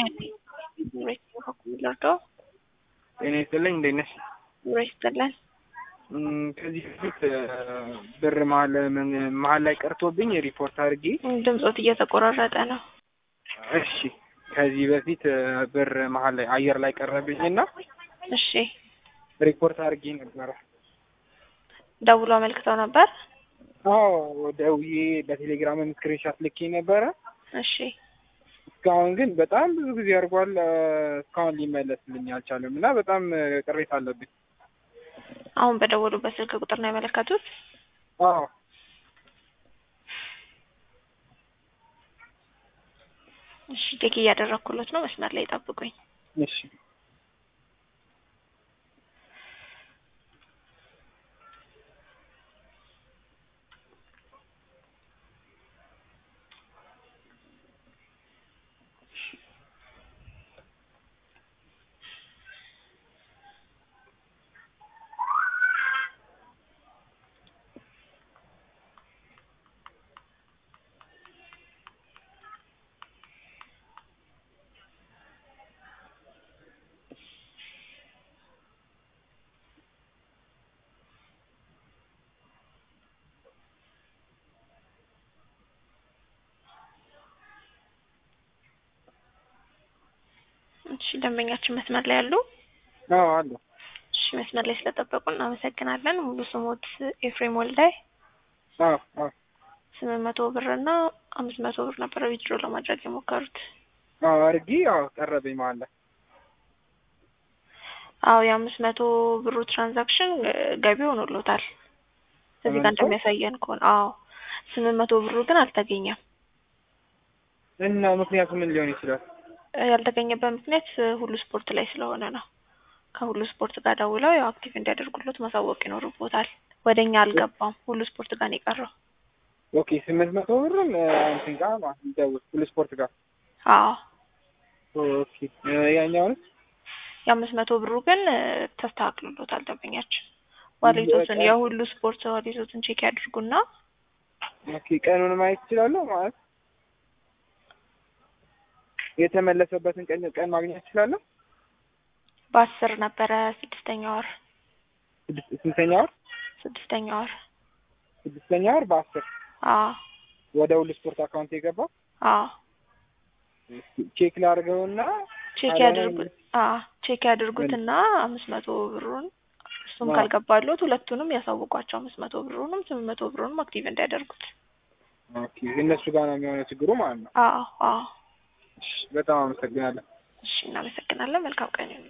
ልርዳው? ጤና ይስጥልኝ እንዴት ነሽ? ኑሮ ይስጥልን። እም፣ ከዚህ በፊት ብር መሀል መሀል ላይ ቀርቶብኝ ሪፖርት አድርጌ ድምፆት እየተቆራረጠ ነው። እሺ ከዚህ በፊት ብር መሀል ላይ አየር ላይ ቀረብኝ እና እሺ ሪፖርት አድርጌ ነበረ። ደውሎ አመልክተው ነበር? አዎ ደውዬ በቴሌግራም ስክሪንሻት ልኬ ነበረ። እሺ እስካሁን ግን በጣም ብዙ ጊዜ አድርጓል። እስካሁን ሊመለስልኝ አልቻለም እና በጣም ቅሬታ አለብኝ። አሁን በደወሉበት ስልክ ቁጥር ነው ያመለከቱት? አዎ እሺ ቼክ እያደረኩለት ነው። መስመር ላይ ጠብቁኝ። እሺ እሺ ደንበኛችን መስመር ላይ ያሉ? አዎ አሉ። እሺ መስመር ላይ ስለጠበቁ እናመሰግናለን። ሙሉ ስሞት ኤፍሬም ወልዳይ አዎ አዎ ስምንት መቶ ብር እና አምስት መቶ ብር ነበረ ዊዝድሮ ለማድረግ የሞከሩት። አዎ አድርጌ አዎ ቀረብኝ መሀል ላይ አዎ የአምስት መቶ ብሩ ትራንዛክሽን ገቢ ሆኖሎታል እዚህ ጋር እንደሚያሳየን ከሆነ አዎ ስምንት መቶ ብሩ ግን አልተገኘም። እና ምክንያቱ ምን ሊሆን ይችላል? ያልተገኘበት ምክንያት ሁሉ ስፖርት ላይ ስለሆነ ነው። ከሁሉ ስፖርት ጋር ደውለው ያው አክቲቭ እንዲያደርጉለት ማሳወቅ ይኖርቦታል። ወደ እኛ አልገባም፣ ሁሉ ስፖርት ጋር ነው የቀረው። ኦኬ ስምንት መቶ ብርም እንትን ጋር ማለት ነው ደውል ሁሉ ስፖርት ጋር አዎ ኦኬ ያኛውን የአምስት መቶ ብሩ ግን ተስተካክሎሎታል። ደንበኛችን ዋሌቶትን የሁሉ ስፖርት ዋሌቶትን ቼክ ያድርጉና ኦኬ ቀኑን ማየት እችላለሁ ማለት የተመለሰበትን ቀን ቀን ማግኘት እችላለሁ? በአስር ነበረ ስድስተኛ ወር ስድስት ስንተኛ ወር? ስድስተኛ ወር ስድስተኛ ወር በአስር አዎ ወደ ሁሉ ስፖርት አካውንት የገባው አዎ ቼክ ላድርገውና ቼክ ያድርጉት አዎ ቼክ ያድርጉትና አምስት መቶ ብሩን እሱም ካልገባሉት ሁለቱንም ያሳውቋቸው አምስት መቶ ብሩንም ስምንት መቶ ብሩንም አክቲቭ እንዲያደርጉት ኦኬ እነሱ ጋር ነው የሚሆነው ችግሩ ማለት ነው። አዎ አዎ እሺ በጣም አመሰግናለሁ። እሺ እናመሰግናለን። መልካም ቀን